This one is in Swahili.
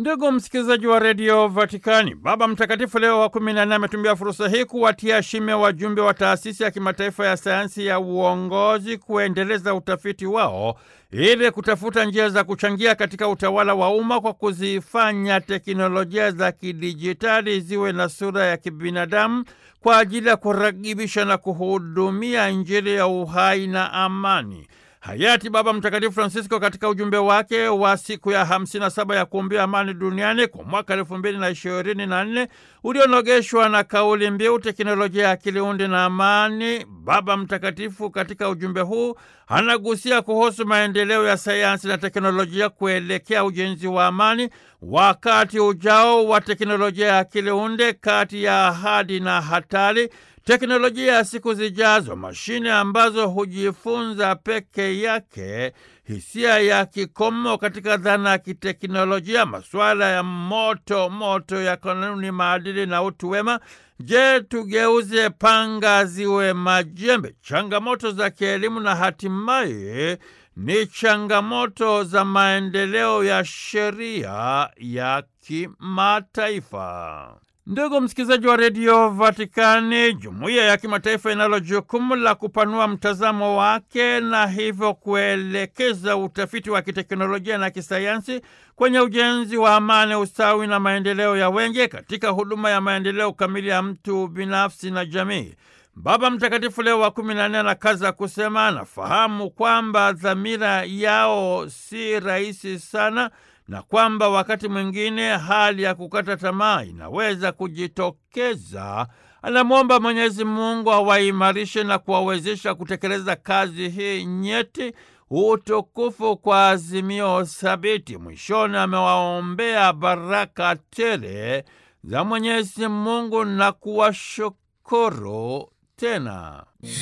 Ndugu msikilizaji wa redio Vatikani, Baba Mtakatifu Leo wa kumi na nne ametumia fursa hii kuwatia shime wajumbe wa taasisi ya kimataifa ya sayansi ya uongozi kuendeleza utafiti wao ili kutafuta njia za kuchangia katika utawala wa umma kwa kuzifanya teknolojia za kidijitali ziwe na sura ya kibinadamu kwa ajili ya kuragibisha na kuhudumia Injili ya uhai na amani. Hayati Baba Mtakatifu Francisco katika ujumbe wake wa siku ya 57 ya kuombea amani duniani kwa mwaka elfu mbili na ishirini na nne ulionogeshwa na kauli mbiu teknolojia ya akili unde na amani. Baba Mtakatifu katika ujumbe huu anagusia kuhusu maendeleo ya sayansi na teknolojia kuelekea ujenzi wa amani, wakati ujao wa teknolojia ya akili unde, kati ya ahadi na hatari teknolojia ya siku zijazo, mashine ambazo hujifunza peke yake, hisia ya kikomo katika dhana ya kiteknolojia, masuala ya moto moto ya kanuni, maadili na utu wema. Je, tugeuze panga ziwe majembe? Changamoto za kielimu na hatimaye ni changamoto za maendeleo ya sheria ya kimataifa. Ndugu msikilizaji wa redio Vatikani, jumuiya ya kimataifa inalo jukumu la kupanua mtazamo wake na hivyo kuelekeza utafiti wa kiteknolojia na kisayansi kwenye ujenzi wa amani, ustawi na maendeleo ya wengi katika huduma ya maendeleo kamili ya mtu binafsi na jamii. Baba Mtakatifu Leo wa kumi na nne anakaza kusema anafahamu kwamba dhamira yao si rahisi sana na kwamba wakati mwingine hali ya kukata tamaa inaweza kujitokeza. Anamwomba Mwenyezi Mungu awaimarishe na kuwawezesha kutekeleza kazi hii nyeti, utukufu kwa azimio thabiti. Mwishoni amewaombea baraka tele za Mwenyezi Mungu na kuwashukuru tena.